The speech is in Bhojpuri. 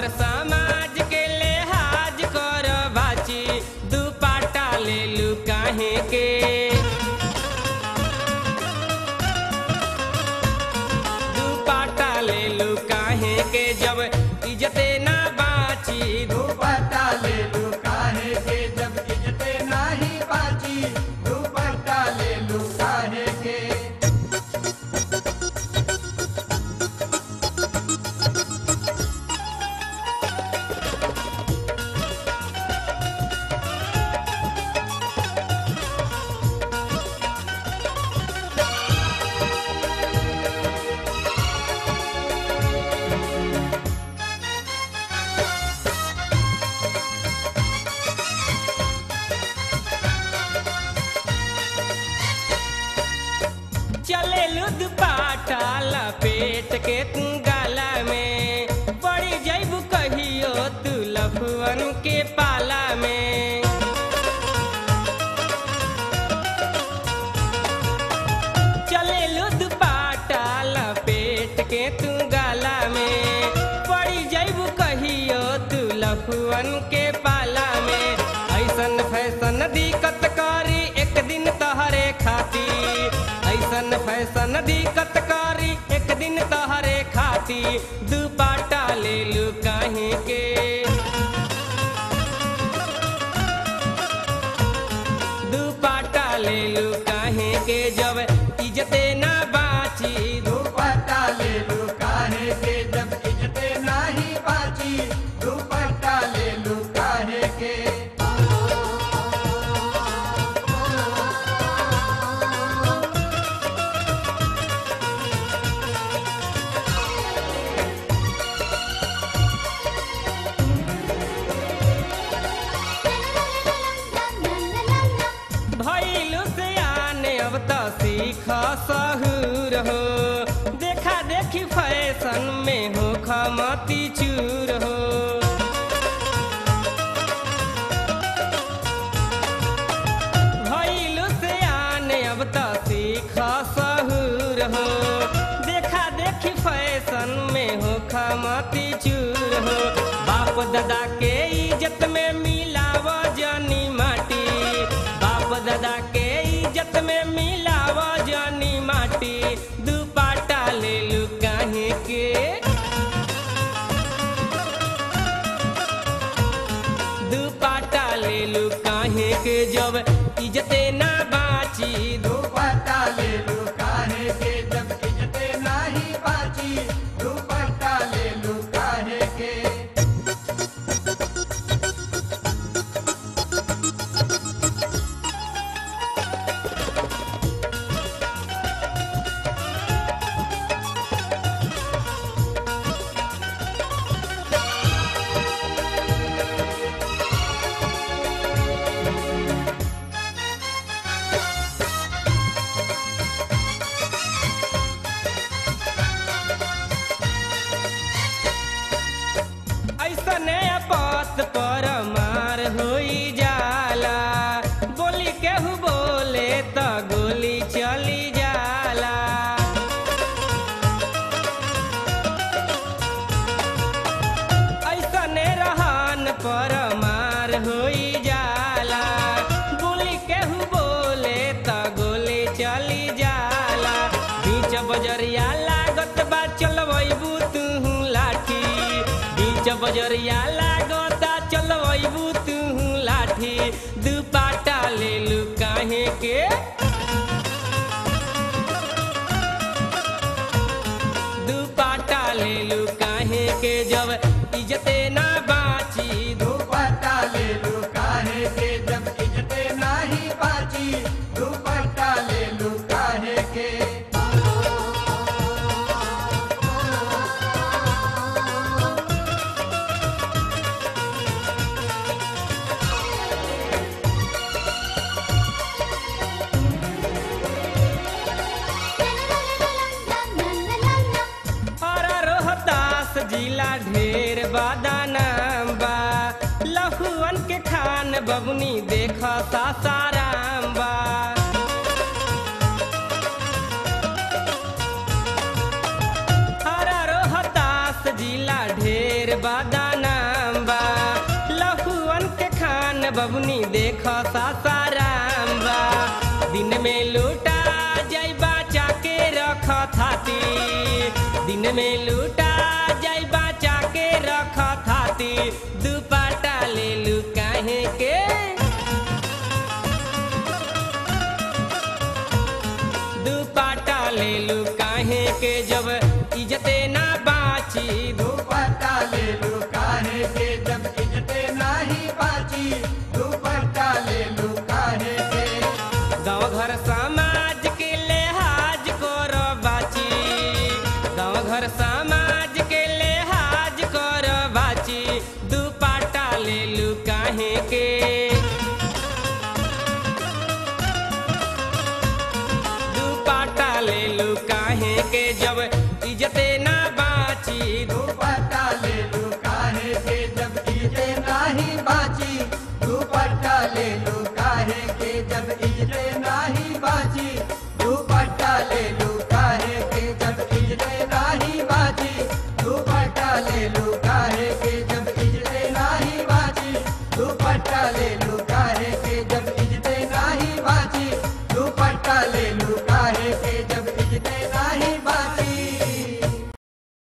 घर समाज के लिहाज कर बाची दुपाटा ले लू काहे के दुपाटा ले लू काहे के जब इज्जते ना बाची दुपट्टा ले लू काहे के जब इज्जते नाही बाची दुपट्टा ले लू काहे के चले लुद पाटा लपेट के तू गाला में पड़ी जैबू कहियो तू लफुअन के पाला में चले लुद पाटा लपेट के तू गाला में पड़ी जैबू कहियो तू लफुअन के पाला में ऐसन फैशन दिक्कत करी एक दिन तहरे खाती ऐसन फैशन दिक्कत करी एक दिन तहरे खाती दुपाटा ले लू काहे के दुपाटा ले लू काहे के जब इज्जते ना बाची दुपट्टा ले लू काहे के जब इज्जते नाही बाची दुपट्टा ले लू काहे के भैलू से आने अब तो सीख सहूर हो देखा देखी फैशन में हो खमती चूर हो भैलू से आने अब तो सीख सहूर हो देखा देखी फैशन में हो खमती चूर हो बाप दादा के इज्जत में मिलाव जानी माटी बाप दादा के इज्जत में मिलाव जानी माटी दुपाटा ले लू काहे के दुपाटा ले लू काहे के जब इज्जते ना बाची दुपट्टा ले लू काहे के जब इज्जते नाही बाची दुपट्टा ले लू काहे के ऐसने बात पर मार होई जाला बोली केहू बोले त गोली चली जाला ऐसने रहन पर मार होई जाला बोली केहू बोले त गोली चली जाला बीच बजरिया लागत बा चलबू तू लाठी बीच बजरिया लागता चलबू तू लाठी दुपाटा ले लू काहे के दुपाटा ले लू काहे के जब इज्जते ना बाची दुपट्टा ले लू काहे के जब इज्जते नाही बाची दुपट्टा ले लू काहे के और रोहतास जिला ढेर बादानाम बा लहुअन के खान बबुनी देख सासाराम बा और रोहतास जिला ढेर बादानाम बबुनी देख सासाराम बा दिन में लूटा जैबा चाके रख थाती दिन में लूटा जैबा चाके रख थाती दुपट्टा ले लू काहे के दुपट्टा ले लू काहे के जब इज्जते ना बाची दुपट्टा ले लू काहे के जब इज्जते नाही बाची दुपट्टा ले लू काहे के गाँव घर समाज के लिहाज कर बाची गाँव घर समाज के लिहाज कर बाची दुपट्टा ले लू काहे के दुपट्टा ले लू काहे के जब इज्जते ना बाची दुपट्टा ले लू